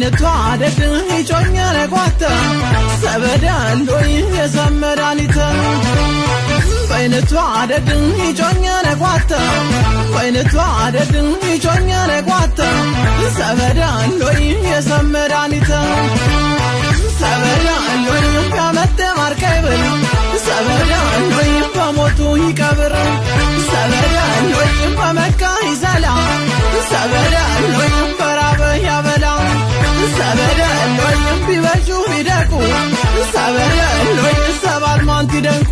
በአይነቷ አደድ ይጮኛ ነጓተ ሰበዳንዶይ የሰመዳኒተ በአይነቷ አደድ ይጮኛ ነጓተ በአይነቷ አደድ ይጮኛ ነጓተ ሰበዳንዶይ የሰመዳኒተ ሰበዳንዶይ ከመተ ማርከብል ሰበዳንዶይ በሞቱ ይቀብር ሰበዳንዶይ በመካ ይዘላ ሰበዳንዶይ በራበ ያበላ ሰበዳንዶይ ቢበጁ ቢደቁ ሰበዳንዶይ ሰባት ማንቲ ደንቁ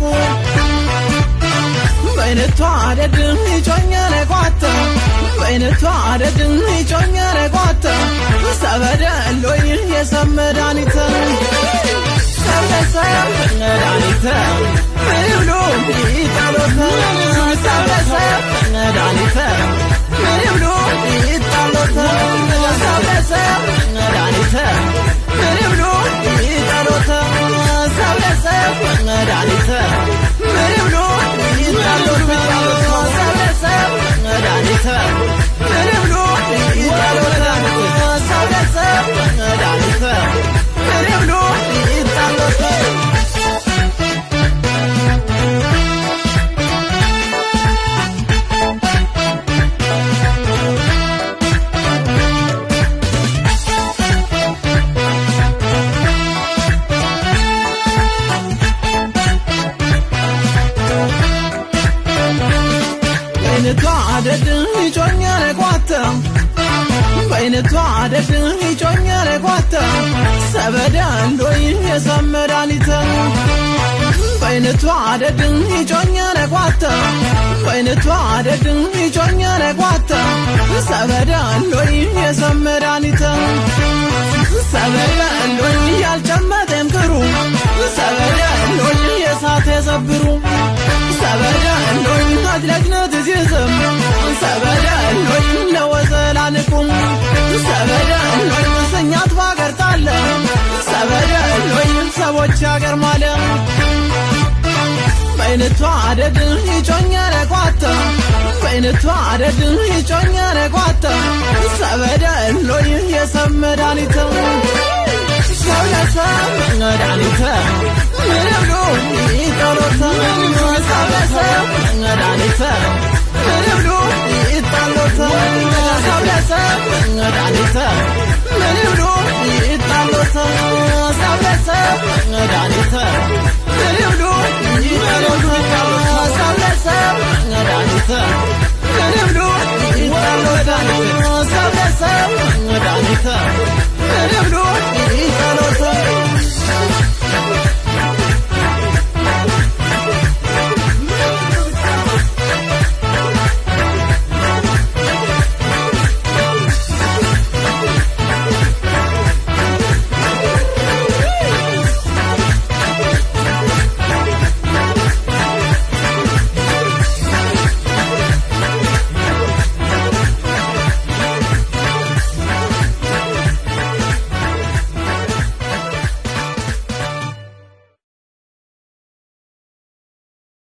በአይነቷ አደድ ይጮኛ ነጓተ በአይነቷ አደድ ይጮኛ ነጓተ ሰበዳንዶይ የሰመዳኒተ ሰበሰብ መድኃኒተ ብሎ ይጠሎተ ሰበሰብ መድኃኒተ ብሎ ይጠሎተ ሰበሰብ መድኃኒተ ብሎ ይጠሎተ ሰበሰብ መድኃኒተ ብሎ ይጠሎተ ሰበሰብ መድኃኒተ ብሎ ይጠሎተ ሰበሰብ መድኃኒተ ብሎ ይጠሎተ በአይነቷ አደድ ይጮኛ ነጓተ በአይነቷ አደድ ይጮኛ ነጓተ ሰበዳ እንዶይ የሰመዳኒተ በአይነቷ አደድ ይጮኛ ነጓተ በአይነቷ አደድ ይጮኛ ነጓተ ሰበዳ እንዶይ የሰመዳኒተ ሰበዳ እንዶይ ያልጨመጠም ክሩ ሰበዳ እንዶይ የሳት የሰብሩ ሰበዳ እንዶይ አድለግነት ዚዝም ሰበዳ እንዶይ ለወዘላንቁም ሰበዳ እንዶይ ስኛት ባገርጣለ ሰበዳ እንዶይ ሰቦች ያገር ማለ በአይነቷ አደድ ይጮኛ ነጓተ በአይነቷ አደድ ይጮኛ ነጓተ ሰበዳ እንዶይ የሰመዳኒተ ሰው ለሰብ መድኃኒተ ምንብሉ ይጠሎተ ሰው ለሰብ መድኃኒተ ምንብሉ ይጠሎተ ሰው ለሰብ መድኃኒተ ምንብሉ ይጠሎተ ሰው ለሰብ መድኃኒተ ምንብሉ ይጠሎተ ሰው ለሰብ መድኃኒተ ምንብሉ ይጠሎተ ሰው ለሰብ መድኃኒተ